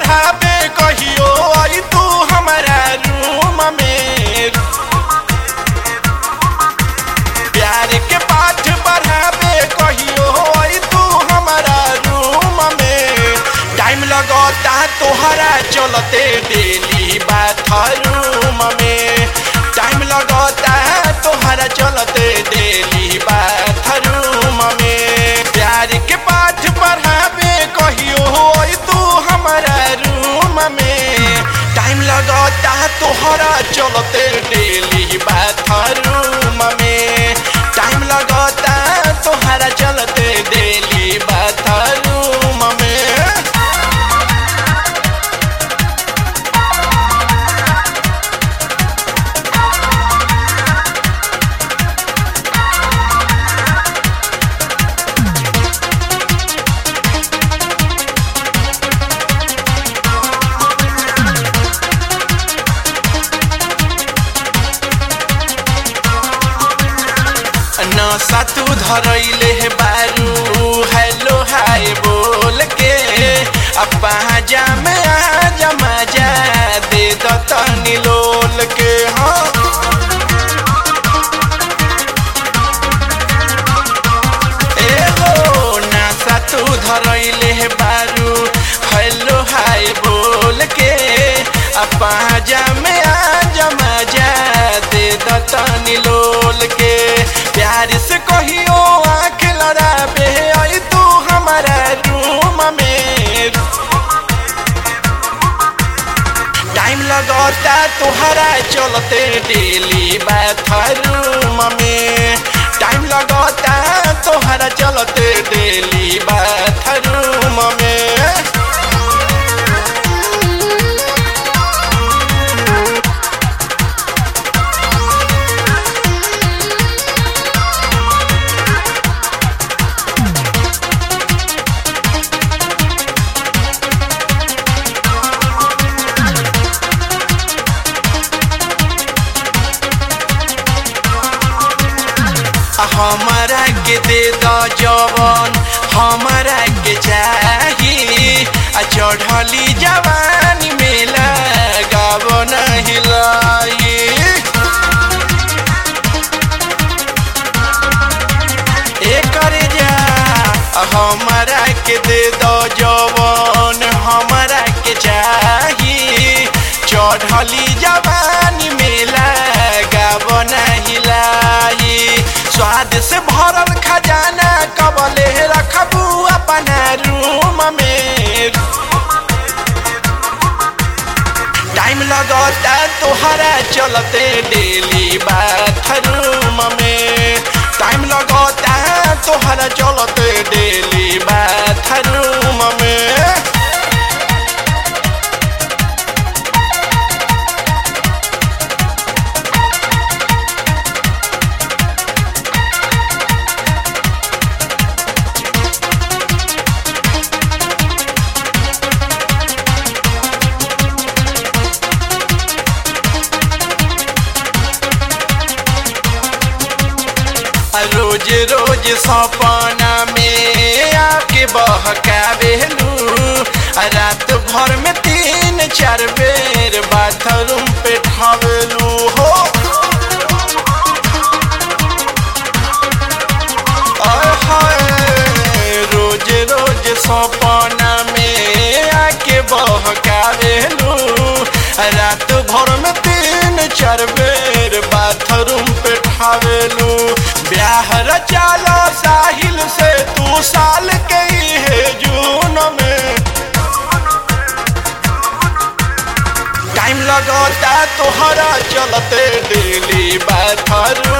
पढ़ाबे कहियो आई तू हमारा रूम में प्यार के पाठ पढ़ाबे कहियो आई तू हमारा रूम में टाइम लगता तोहरा चलते डेली बाथरूम में टाइम लगता तोहरा चलते डेली बाथरूम में प्यार के पाठ पढ़ाबे कहियो आई तू हमारा रूम में टाइम लगता तोहरा चलते डेली बाथरूम में टाइम लगता तोहरा चलते डेली बाथरूम में नशा तू धरैले हे बारू हेलो हाय बोल के अपा जामे आ जमा जा दे दतनी लोल के हाँ ए हो नशा तू धरैले हे बारू हेलो हाय बोल के अपा जामे आ जमा जा दे दतनी लोल के प्यार से कहियो आँख लड़ाबे आई तू हमारा रूम में टाइम लगता तोहरा चलते डेली बाथरूम में टाइम लगता तोहरा चलते डेली बाथरूम में हमारा के दे द जवन हमारा के चाही आ चढ़ली जवानी में लगाव नहीं लाई एकर जा हमारा के दे द जवन हमारा के चाही चढ़ली जवानी में लगाव नहीं लाई स्वाद से भरल खजाना कबले रखबू अपना रूम में टाइम लगता तोहरा चलते डेली बाथरूम में टाइम लगता तोहरा चलते डेली बाथरूम में रोज रोज सपना में आके बहकावेलू रात भर में तीन चार बेर बाथरूम पे ठावेलू हो आय हाय, रोज रोज सपना में आके बहकावेलू रात भर में तीन चार बेर बाथरूम पे ठावेलू ब्याह रचालो साहिल से तू साल के ही है जून में टाइम लगता तोहरा चलते डेली बाथरूम